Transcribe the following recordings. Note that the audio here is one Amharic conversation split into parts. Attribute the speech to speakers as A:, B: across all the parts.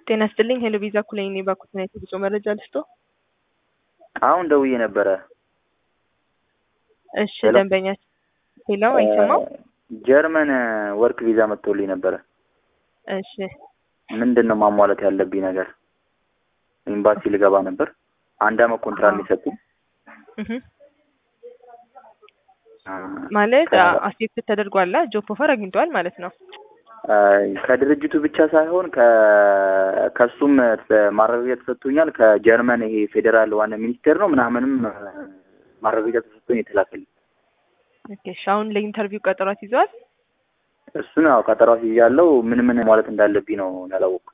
A: ጤና ይስጥልኝ ሄሎ ቪዛ ኩለኝ እኔ ባኩት ነው የጉዞ መረጃ ልስጦ።
B: አሁን ደውዬ ነበረ።
A: እሺ
B: ሄሎ።
A: ደንበኛ ሄሎ አይሰማም?
B: ጀርመን ወርክ ቪዛ መጥቶልኝ ነበረ።
A: እሺ
B: ምንድን ነው ማሟላት ያለብኝ ነገር? ኤምባሲ ልገባ ነበር። አንድ አመት ኮንትራት
A: አዎ።
B: ሊሰጡኝ
A: እህ ማለት አክሴፕት ተደርጓላ ጆብ ኦፈር አግኝተዋል ማለት ነው።
B: ከድርጅቱ ብቻ ሳይሆን ከ- ከሱም ማረጋገጫ ተሰጥቶኛል። ከጀርመን ይሄ ፌዴራል ዋና ሚኒስቴር ነው ምናምንም ማረጋገጫ ተሰጥቶኝ የተላከልኝ
A: ኦኬ እሺ አሁን ለኢንተርቪው ቀጠሯት ይዘዋል?
B: እሱን ያው ቀጠሮ ያለው ምን ምን ማለት እንዳለብኝ ነው ያላወቅኩት።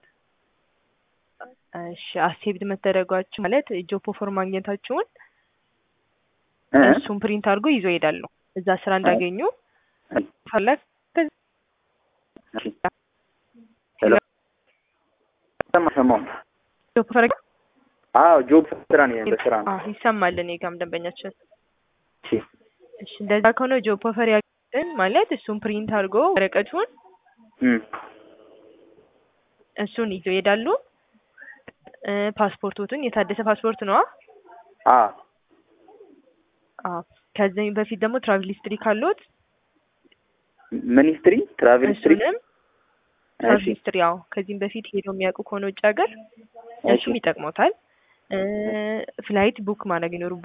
A: እሺ አክሴፕት መደረጓችሁ ማለት ጆብ ኦፈር ማግኘታችሁን
B: እ?
A: እሱን ፕሪንት አድርጎ ይዞ ይሄዳሉ። እዛ ስራ እንዳገኙ ፈለግ
B: እሺ። ሄሎ ሰማሁ።
A: ጆብ ኦፈር
B: አዎ ጆብ ስራ ነው በስራ ነው።
A: አዎ ይሰማል። እኔ ጋርም ደንበኛችን
B: እሺ
A: እሺ እንደዛ ከሆነ ጆብ ኦፈር ያገኙትን ማለት እሱን ፕሪንት አድርጎ ወረቀቱን
B: እም
A: እሱን ይዞ ይሄዳሉ። እ ፓስፖርቶቱን የታደሰ ፓስፖርት ነዋ።
B: አ
A: አዎ ከዚህ በፊት ደግሞ ትራቭል ሂስትሪ ካሉት
B: ሚኒስትሪ ትራቭል ሂስትሪ
A: እሱንም ትራቭል
B: እሺ
A: ሂስትሪ ያው ከዚህም በፊት ሄደው የሚያውቁ ከሆነ ውጭ ሀገር
B: እሺ
A: እሱም ይጠቅሞታል። እ ፍላይት ቡክ ማድረግ ይኖሩ